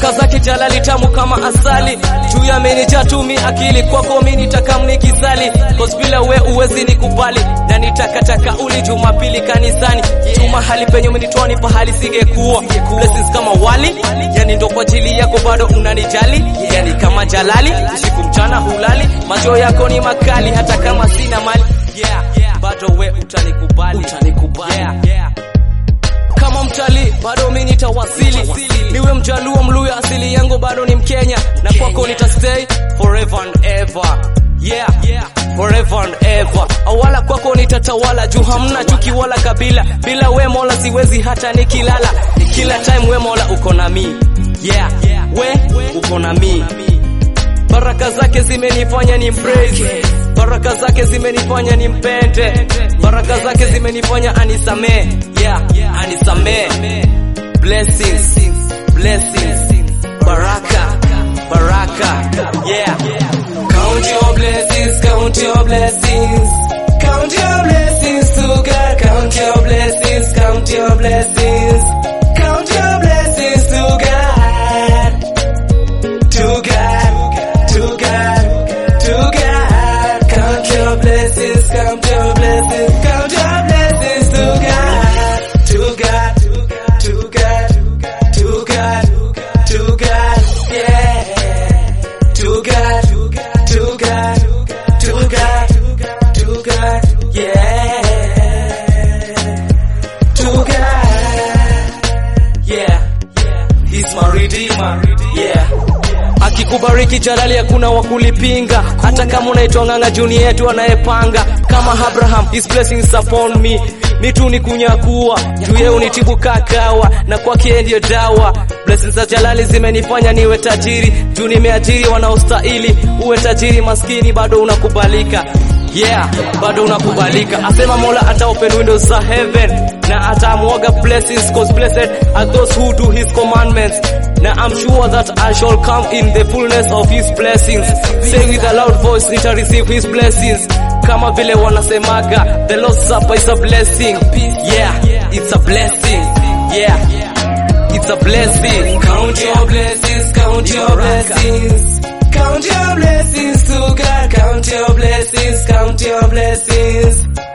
baraka zake jalali tamu kama asali juu ya menija tumi akili kwako mi nitakamnikisali cause bila we uwezi nikubali na nitakataka uli jumapili kanisani tu mahali penye umenitoa ni pahali singekuwa blessings kama wali yani ndo kwa ajili yako bado unanijali yani kama jalali usiku mchana hulali macho yako ni makali hata kama sina mali yeah, yeah. bado we utanikubali, utanikubali. Yeah, yeah kama mtalii bado mi nitawasili niwe mjaluo mluya asili yangu bado ni mkenya na kwako nitastay forever and ever yeah, forever and ever awala kwako nitatawala juu hamna chuki wala kabila bila we mola siwezi hata nikilala kila time we mola uko na mi yeah, we uko na mi baraka zake zimenifanya ni praise baraka zake zimenifanya ni mpende baraka zake zimenifanya anisamee yeah, anisamee blessings blessings baraka baraka yeah count your blessings count your blessings count your blessings to God count your blessings count your blessings count your blessings to God to God to God to God count your blessings count your blessings count your blessings to God to God to God to God to God yeah to God to God to God to God yeah to God yeah He's my redeemer yeah akikubariki jalali hakuna wa kulipinga hata kama unaitwa ng'anga juni yetu anayepanga kama abraham his blessings upon me mitu ni kunyakua juu yeye unitibu kakawa na kwake ndiyo dawa blessings za jalali zimenifanya niwe tajiri juu nimeajiri wanaostahili uwe tajiri maskini bado unakubalika yeah bado unakubalika asema mola ata open windows za heaven na atamwaga blessings cause blessed are those who do his commandments na I'm sure that I shall come in the fullness of his blessings say with a loud voice nita receive his blessings kama vile wanasemaga the Lord's supper is a blessing yeah it's a blessing yeah it's a blessing count your blessings count your blessings Count your blessings to God, count your blessings, count your blessings.